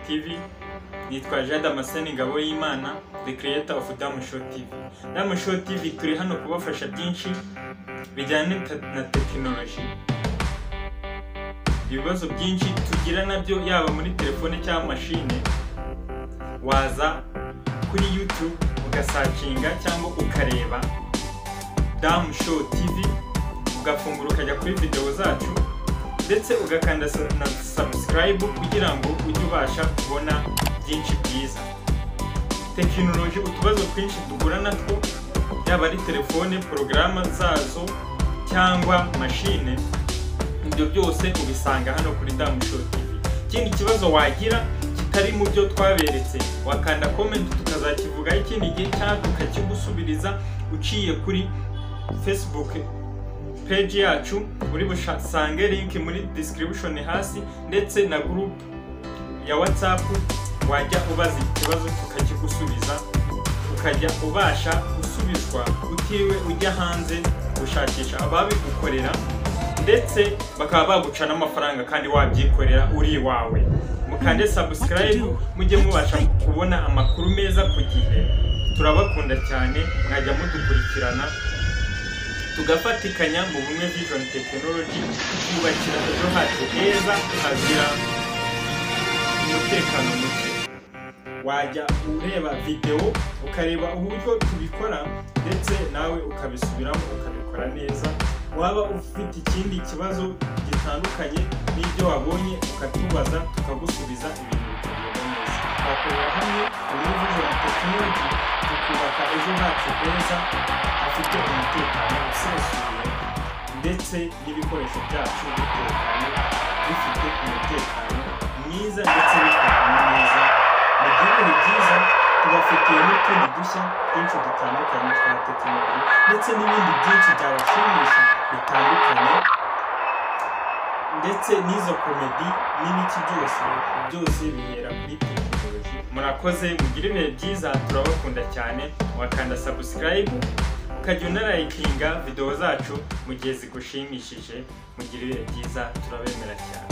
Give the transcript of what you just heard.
TV nitwa Jean Damascene Ingabo y'Imana the creator of Damu Show TV Damu Show TV turi hano kubafasha byinshi bijyanye te- na tekinoloji ibibazo byinshi tugira nabyo yaba muri telefone cyangwa mashine waza kuri YouTube ugasacinga cyangwa ukareba Damu Show TV ugafungura ukajya kuri videwo zacu ndetse ugakanda sa- na subscribe kugira ngo ujye ubasha kubona byinshi byiza tekinoloji utubazo twinshi duhura natwo yaba ari telefone porogaramu zazo cyangwa mashine ibyo byose ubisanga hano kuri Damu Show TV ikindi kibazo wagira kitari mu byo twaberetse wakanda comment tukazakivugaho ikindi gihe cyangwa tukakigusubiriza uciye kuri Facebook page yacu uri busange link muri description hasi ndetse na group ya whatsapp wajya ubaza ikibazo tukakigusubiza ukajya ubasha gusubizwa utiriwe ujya hanze gushakisha ababigukorera ndetse bakaba baguca n'amafaranga kandi wabyikorera uri iwawe mukande subscribe mujye mubasha kubona amakuru meza ku gihe turabakunda cyane mwajya mudukurikirana tugafatikanya mu bumwe vision technology twubakira ejo hacu heza hazira umutekano muke wajya ureba videwo ukareba uburyo tubikora ndetse nawe ukabisubiramo ukabikora neza waba ufite ikindi kibazo gitandukanye n'ibyo wabonye ukatubaza tukagusubiza ibintu bikagenda neza twakorera hamwe muri vision technology tukubaka ejo hacu heza hafite umutekano usesuye ndetse n'ibikoresho byacu bitekanye bifite umutekano mwiza ndetse bitekanye neza mu gihugu byiza tubafitiye n'utundi dushya twinshi dutandukanye twa tekinoloji ndetse n'ibindi byinshi byabashimisha bitandukanye ndetse n'izo komedi n'ibiki byose byose bihera kuri tekinoloji murakoze mugire ibihe byiza turabakunda cyane wakanda subscribe ukajya unarayikinga videwo zacu mu gihe zigushimishije mugire ibihe byiza turabemera cyane